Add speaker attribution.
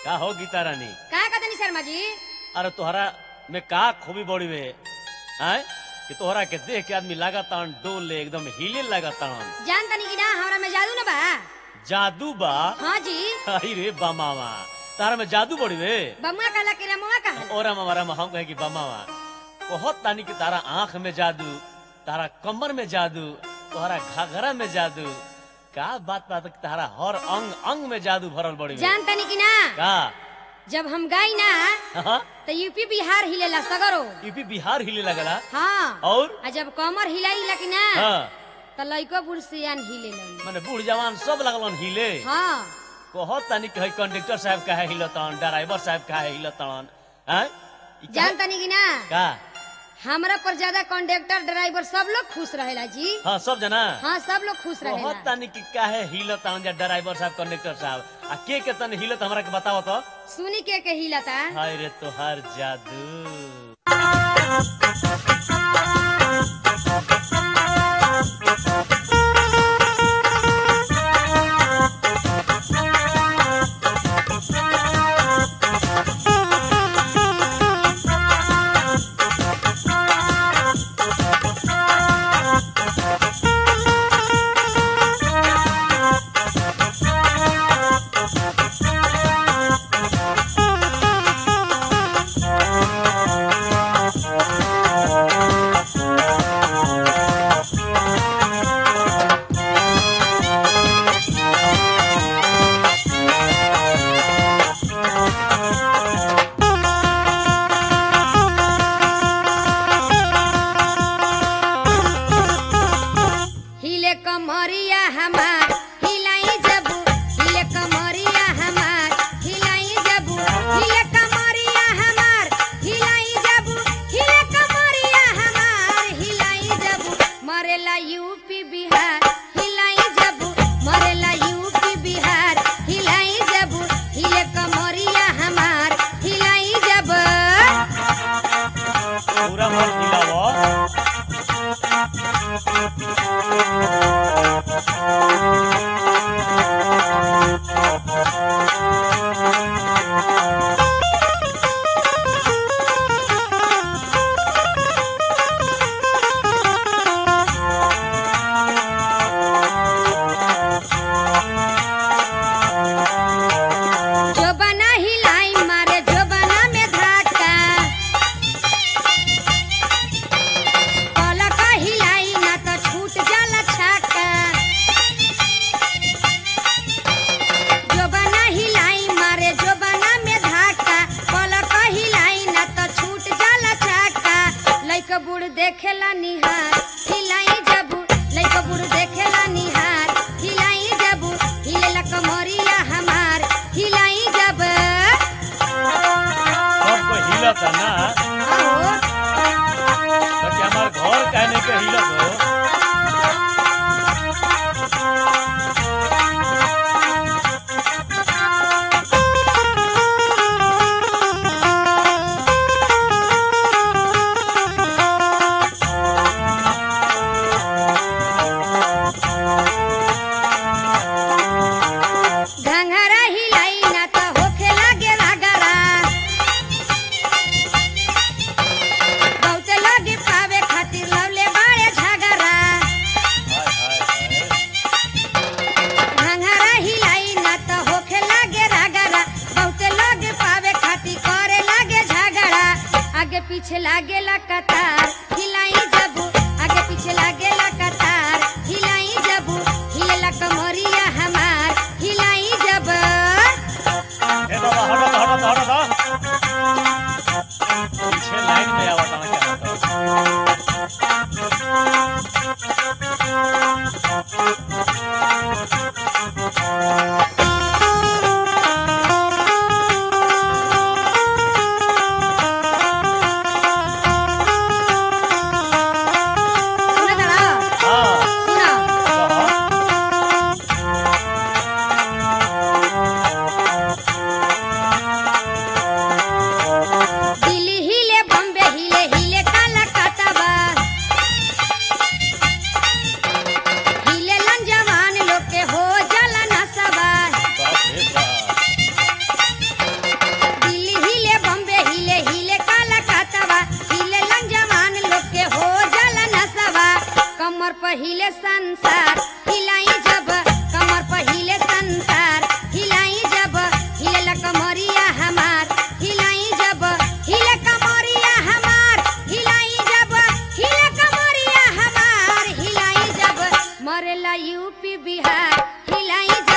Speaker 1: का हो गीता रानी
Speaker 2: का कहतनी शर्मा जी
Speaker 1: अरे तोहरा में का खूबी बड़ी वे हैं कि तोहरा के देख के आदमी लगातार डोले एकदम हिले लगातार
Speaker 2: जान तनी कि ना हमरा में जादू न बा
Speaker 1: जादू बा
Speaker 2: हाँ जी
Speaker 1: अरे रे बमावा तारा में जादू बड़ी वे
Speaker 2: बमुआ कहला कि रमुआ कहला
Speaker 1: और हमारा हम कहे कि बमावा बहुत तानी कि तारा आंख में जादू तारा कमर में जादू तोहरा घाघरा में जादू का बात बात कि तारा हर अंग अंग में जादू भरल बड़ी वे
Speaker 2: जान तनी कि ना
Speaker 1: का
Speaker 2: जब हम गाई ना
Speaker 1: हाँ
Speaker 2: तो यूपी बिहार हिलेला सगरो
Speaker 1: यूपी बिहार हिले लगला
Speaker 2: हाँ
Speaker 1: और
Speaker 2: आ जब कमर हिलाई कि ना
Speaker 1: हाँ
Speaker 2: तो लइको बुढ़ सियान हिलेलन
Speaker 1: माने बूढ़ जवान सब लगलन हिले
Speaker 2: हाँ
Speaker 1: कहत तानी कि है कंडक्टर साहब काहे हिलतन ड्राइवर साहब काहे हिलतन हैं ई काहे-
Speaker 2: जान तनी कि ना
Speaker 1: का
Speaker 2: हमरा पर ज्यादा कंडक्टर ड्राइवर सब लोग खुश रहेला जी
Speaker 1: हाँ सब जना
Speaker 2: हाँ सब लोग खुश
Speaker 1: कहत
Speaker 2: रहेला
Speaker 1: तानी कि काहे हिलतन जा ड्राइवर साहब कंडक्टर साहब आ के के तन हिलत हमरा के बताओ तो
Speaker 2: सुनी के के हिलता
Speaker 1: हाय रे तोहार जादू
Speaker 2: हिले कमरिया हमार हिलाई जबू हिले कमरिया हमार हिलाई जबू हिले कमरिया हमार हिलाई जबू हिले कमरिया हमार हिलाई जबू मरेला यूपी बिहार हिलाई जबू मरेला यूपी बिहार हिलाई जबू हिले कमरिया हमार हिलाई जबू
Speaker 1: पूरा मन हिलावो
Speaker 2: जो बना हिलाई मारे जो बना में धाका पलक हिलाई ना तो छूट जाला छाका जो बना हिलाई मारे जो बना में धाका पलक हिलाई ना तो छूट जाला छाका लइक बूढ़ देखेला निहार हिलाई जबू लइक बूढ़ देखेला निहार हिलाई जबू हिलेला कमरिया हमार हिलाई जब
Speaker 1: सब कोई हिलत है ना
Speaker 2: आओ
Speaker 1: बाकी हमार घर कहने के हिलत हो
Speaker 2: घंघरा हिलाई ना तो होखे लागे रगरा बहुत लगे पावे खातिर लवले बाड़े झगरा
Speaker 1: हाय हाय हाय
Speaker 2: घंघरा हिलाई ना तो होखे लागे रगरा बहुत लगे पावे खातिर करे लागे झगड़ा आगे पीछे लागे ला कतार हिलाई जबू आगे पीछे लागे ला कतार हिलाई जबू हिलेला कमरिया हमार हिलाई जब
Speaker 1: ए बाबा हटो तो, हटो तो, हटो तो। पीछे लाइन में आवत ना क्या होता
Speaker 2: करेला यूपी बिहार हिलाई